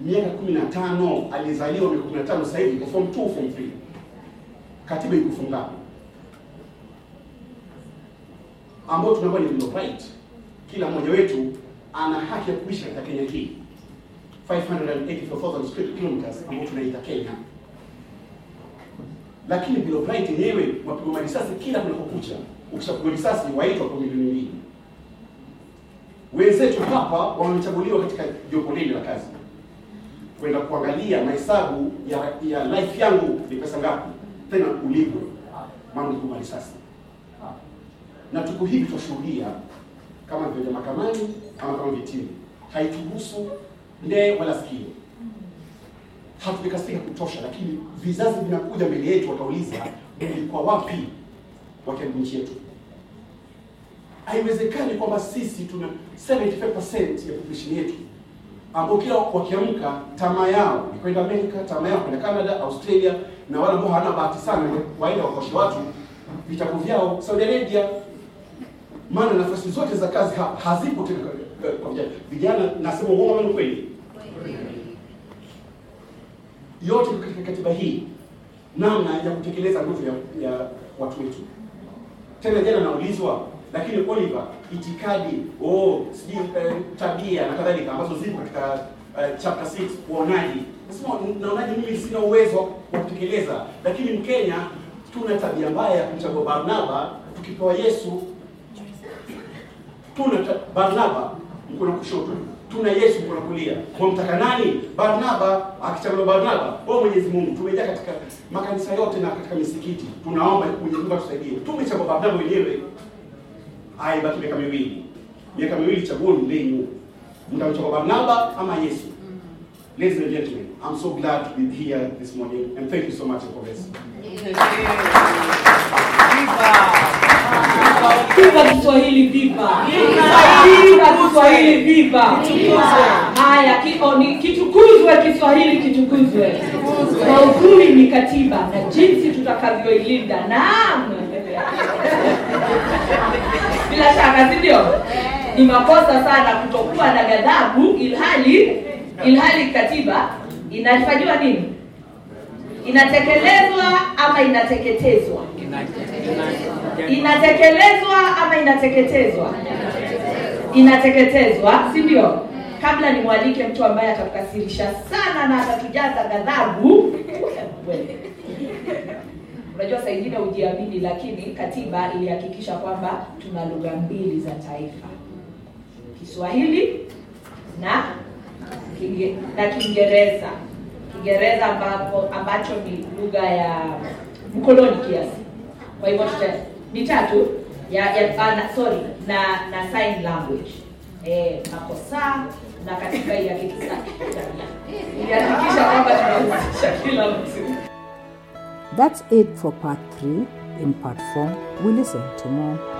miaka 15 alizaliwa miaka 15 sasa hivi form 2 form 3 katiba ikufunga ambao tunakuwa ni bill of right kila mmoja wetu ana haki ya kuishi katika Kenya hii 584,000 square kilometers ambao tunaita Kenya lakini bill of right yenyewe wapigwa risasi kila kunapokucha ukishapigwa risasi waitwa kwa milioni mbili wenzetu hapa wamechaguliwa katika jopo lile la kazi kwenda kuangalia mahesabu ya, ya life yangu ni pesa ngapi, tena ulipwe, maana ulipigwa risasi. Na tuko hivi twashuhudia kama vile mahakamani ama kama vitini, haituhusu ndee wala sikio. Hatujakasika kutosha, lakini vizazi vinakuja mbele yetu, watauliza mlikuwa wapi wakati nchi yetu haiwezekani kwamba sisi tuna 75% ya population yetu ambao kila wakiamka tamaa yao ni kwenda Amerika, tamaa yao kwenda Canada, Australia, na wale ambao hawana bahati sana waenda wakoshe watu vitabu vyao Saudi Arabia, maana nafasi zote za kazi ha, hazipo tena kwa- kwa vijana. Vijana nasema uongo ama ni kweli? Yote iko katika katiba hii, namna ya kutekeleza nguvu ya, ya watu wetu tena jana naulizwa lakini Oliver, itikadi oh, sijui eh, tabia na kadhalika ambazo zipo katika eh, chapter 6 uonaji. Nasema naonaje, mimi sina uwezo wa kutekeleza, lakini Mkenya tuna tabia mbaya ya kumchagua Barnaba tukipewa Yesu. Tuna ta- Barnaba mkono kushoto, tuna Yesu mkono kulia. Wamtaka nani? Barnaba. Akichaguliwa Barnaba, wewe Mwenyezi Mungu, tumejaa katika makanisa yote na katika misikiti, tunaomba Mwenyezi Mungu atusaidie. Tumechagua Barnaba wenyewe Haya, ibaki miaka miwili, miaka miwili, chaguoni lenyu, mtamchagua Barnaba ama Yesu. Ladies and gentlemen, I'm so glad to be here this morning and thank you so much for this. Viva Kiswahili, viva! Viva Kiswahili, viva! Haya, ki- o, ni- kitukuzwe Kiswahili, kitukuzwe kwa uzuri ni katiba na jinsi tutakavyoilinda. Naam, bila shaka, si ndio? Ni makosa sana kutokuwa na ghadhabu, ilhali ilhali katiba inafanyiwa nini? Inatekelezwa ama inateketezwa? inatekelezwa ama inateketezwa inateketezwa si ndio kabla nimwalike mtu ambaye atakukasirisha sana na atatujaza ghadhabu wewe. unajua saa ingine ujiamini lakini katiba ilihakikisha kwamba tuna lugha mbili za taifa kiswahili na Kinge, na kiingereza kiingereza ambapo ambacho ni lugha ya mkoloni kiasi kwa hivyo tuta mitatu ya, ya ah, na, sorry na na sign language eh, makosa na katika ya kikisa ilihakikisha kwamba tunahusisha kila mtu That's it for part 3. In part 4, we listen to more